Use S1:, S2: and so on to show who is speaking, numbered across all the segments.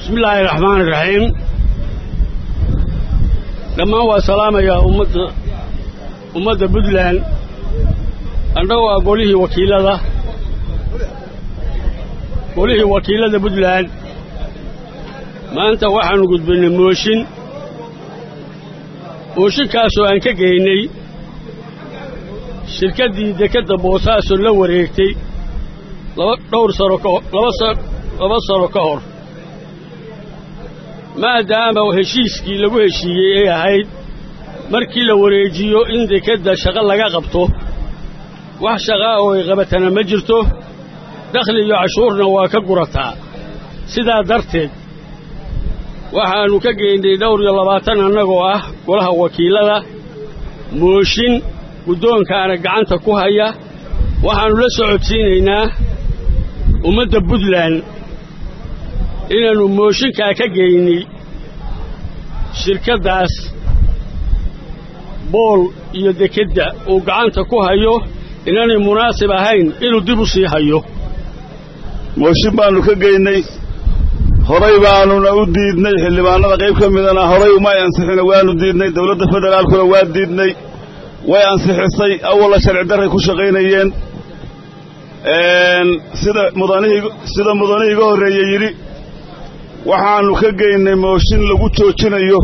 S1: bismillaahi raxmaani raxiim dhammaan waa salaamayaa ummadda ummadda puntland annagoo ah golihii wakiilada golihii wakiilada puntland maanta waxaannu gudbinnay mooshin mooshinkaasoo aan ka geynay shirkaddii dekedda boosaaso la wareegtay laba dhowr sano ka hor laba sa laba sano ka hor maadaama heshiiskii lagu heshiiyey ay ahayd markii la wareejiyo in dekedda shaqo laga qabto wax shaqaa oo ay qabatana ma jirto dakhli iyo cashuurna waa ka gurataa sidaa darteed waxaannu ka geynnay dhowr iyo labaatan annagoo ah golaha wakiilada mooshin guddoonkaana gacanta ku haya waxaannu la socodsiinaynaa ummadda puntland inaannu mooshinkaa ka geynay shirkaddaas bool iyo dekedda uu gacanta ku hayo inaanay munaasib ahayn inuu dib u sii hayo
S2: mooshin baannu ka geynay horay baannuna u diidnay xildhibaanada qayb ka midana horay umay ansixina waannu diidnay dawladda federaalkuna waa diidnay way ansixisay awalla sharci darray ku shaqaynayeen sida mudanihii sida mudanihii iga horreeye yidhi waxaannu ka geynay mooshin lagu joojinayo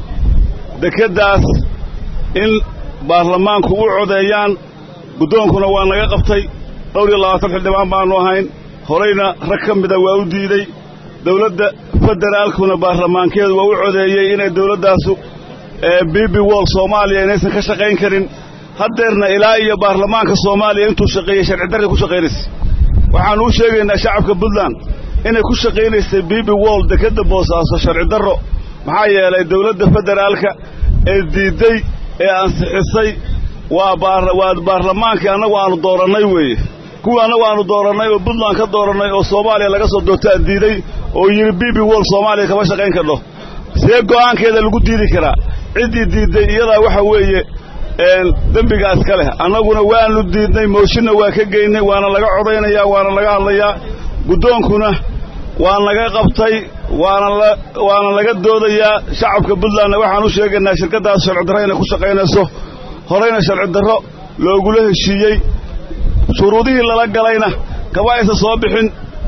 S2: dekeddaas in baarlamaanku u codeeyaan guddoonkuna waa naga qabtay dhowr iyo labaatan xildhibaan baannu ahayn horayna rag ka mida waa u diiday dawladda federaalkuna baarlamaankeedu waa u codeeyey inay dawladdaasu bibi wol soomaaliya inaysan ka shaqayn karin haddeerna ilaa iyo baarlamaanka soomaaliya intuu shaqeeyey sharci darray ku shaqaynaysay waxaannu u sheegaynaa shacabka puntland inay ku shaqaynaysay bibi wol dekedda boosaaso sharci darro maxaa yeelay dawladda federaalka ee diidday ee ansixisay waa waa baarlamaankii annagu aannu doorannay weeye kuwii annagu aannu doorannay oo puntland ka doorannay oo soomaaliya laga soo doortaa diiday oo yidhi bibi wol soomaaliya kama shaqayn kadho see go'aankeeda lagu diidi karaa ciddii diidday iyadaa waxa weeye dembigaas ka leh annaguna waannu diidnay mooshinna waa ka geynay waana laga codaynayaa waana laga hadlayaa guddoonkuna waa naga qabtay waana waana laga doodayaa shacabka puntlandna waxaan u sheegaynaa shirkaddaas sharci darro inay ku shaqaynayso horayna sharci darro loogula heshiiyey shuruudihii lala galayna kama aysan soo bixin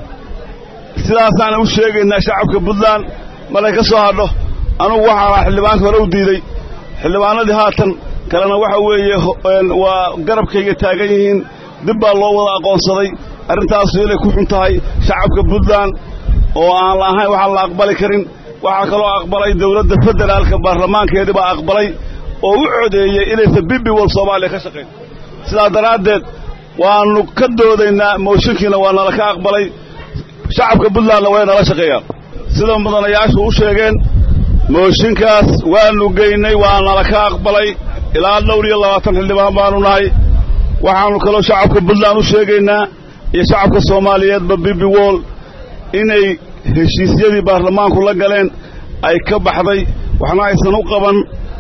S2: sidaasaana u sheegaynaa shacabka puntland markay ka soo hadho anugu waxaana xildhibaanka hore u diiday xildhibaanadii haatan kalena waxa weeye waa garabkayga taagan yihiin dib baa loo wada aqoonsaday arrintaasu inay ku xun tahay shacabka puntland oo aan la ahayn waxaan la aqbali karin waxaa kaloo aqbalay dawladda federaalka baarlamaankeedii baa aqbalay oo u codeeyey inaysan bibi wol soomaaliya ka shaqayn sidaa daraaddeed waannu ka doodaynaa mooshinkiina waa nala ka aqbalay shacabka puntlandna way nala shaqeeyaan sida mudanayaashu u sheegeen mooshinkaas waannu geynay waa nala ka aqbalay ilaa dhowr iyo labaatan xildhibaan baannu nahay waxaannu kaloo shacabka puntland u sheegaynaa iyo shacabka soomaaliyeedba bibi wol inay heshiisyadii baarlamaanku la galeen ay ka baxday waxna aysan u qaban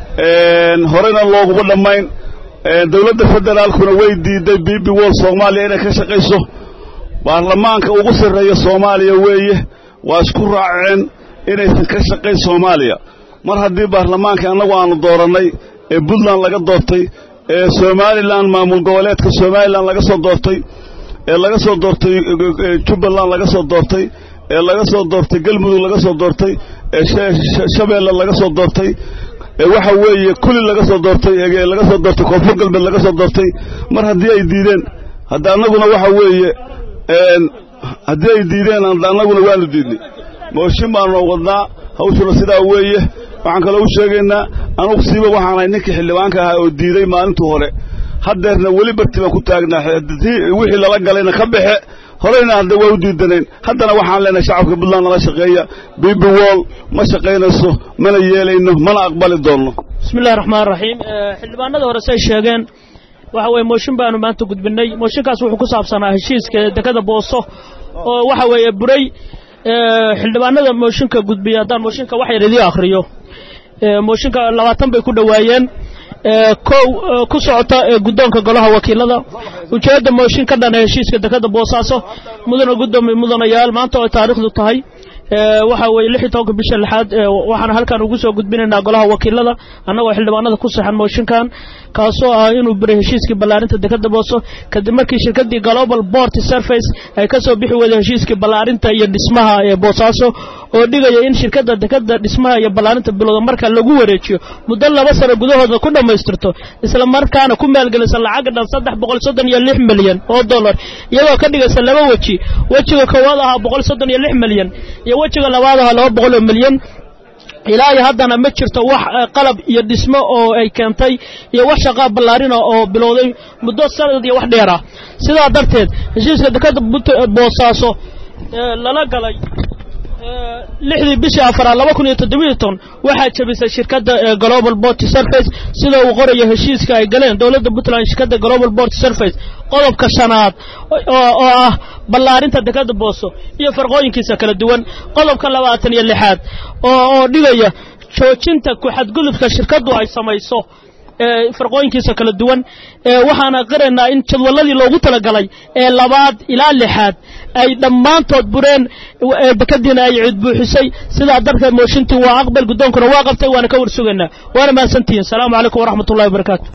S2: horeyna looguma dhammayn dawladda federaalkuna way diidday bibi wol soomaaliya inay ka shaqayso baarlamaanka ugu sarreeya soomaaliya weeye waa isku raaceen inaysan ka shaqayn soomaaliya mar haddii baarlamaanka annagu aannu doorannay ee puntland laga doortay ee somalilan maamul goboleedka somalilan laga soo doortay ee laga soo doortay jubbaland laga soo doortay ee laga soo doortay galmudug laga soo doortay ee shabeelle laga soo doortay ee waxa weeye kuli laga soo doortay ee laga soo doortay koonfur galbeed laga soo doortay mar haddii ay diideen hadda annaguna waxa weeye haddii ay diideen annaguna waanu diidnay mooshin baanu wadnaa hawshuna sidaa weeye waxaan kaloo u sheegaynaa anugu siiba waxaanahay ninkii xildhibaanka ahaa oo diiday maalintii hore haddeerna weli barti baan ku taagnaa wixii lala galayna ka baxe horeyna hadda waa u diidanayn haddana waxaan leenahay shacabka puntland nala shaqeeya bibi wol ma shaqaynayso mana yeelayno mana aqbali doonno
S3: bismillahi raxmaan raxiim xildhibaanada hore say sheegeen waxa weeye mooshin baanu maanta gudbinay mooshinkaas wuxuu ku saabsanaa heshiiska dekada booso oo waxa weeye buray xildhibaanada mooshinka gudbiya haddaan mooshinka wax yar idii akhriyo mooshinka labaatan bay ku dhowaayeen kow ku socota guddoonka golaha wakiilada ujeedda mooshin ka dhana heshiiska dekada boosaaso mudana guddoomiye mudanayaal maanta oo taariikhdu tahay waxa weeye lix iyo tobanka bisha lixaad waxaan halkan ugu soo gudbinaynaa golaha wakiilada annagoo xildhibaanada ku saxan mooshinkan kaasoo ah inuu biray heshiiskii ballaarinta dekada booso kadib markii shirkadii global port surface ay ka soo bixi weyday heshiiskii ballaarinta iyo dhismaha ee boosaaso oo dhigaya in shirkadda dekada dhismaha iyo ballaarinta bilowda marka lagu wareejiyo muddo laba sano gudahooda ku dhammaystirto isla markaana ku maalgelisa lacag dhan saddex boqol soddon iyo lix milyan oo dollar iyadoo ka dhigaysa laba weji wejiga koowaad ahaa boqol soddon iyo lix milyan iyo wejiga labaad ahaa laba boqol oo milyan ilaa iyo haddana ma jirto wax qalab iyo dhismo oo ay keentay iyo wax shaqaa ballaarina oo bilowday muddo sanad iyo wax dheera sidaa darteed heshiiska dekada boosaaso lala galay lixdii bishii afaraad laba kun iyo toddobiiyo ton waxaa jabisay shirkadda global port surface sida uu qorayo heshiiska ay galeen dowladda puntland shirkadda global port surface qodobka shanaad oo ah ballaarinta dekada booso iyo farqooyinkiisa kala duwan qodobka labaatan iyo lixaad oo dhigaya joojinta ku-xadgudubka shirkaddu ay samayso farqooyinkiisa kala duwan waxaana qiraynaa in jadwaladii loogu talagalay ee labaad ilaa lixaad ay dhammaantood bureen dekadiina ay ciid buuxisay sidaa darteed mooshintii waa aqbal guddoonkuna waa qabtay waana ka warsugaynaa waana mahadsantihiin asalaamu calaykum waraxmat ullahi wabarakaatu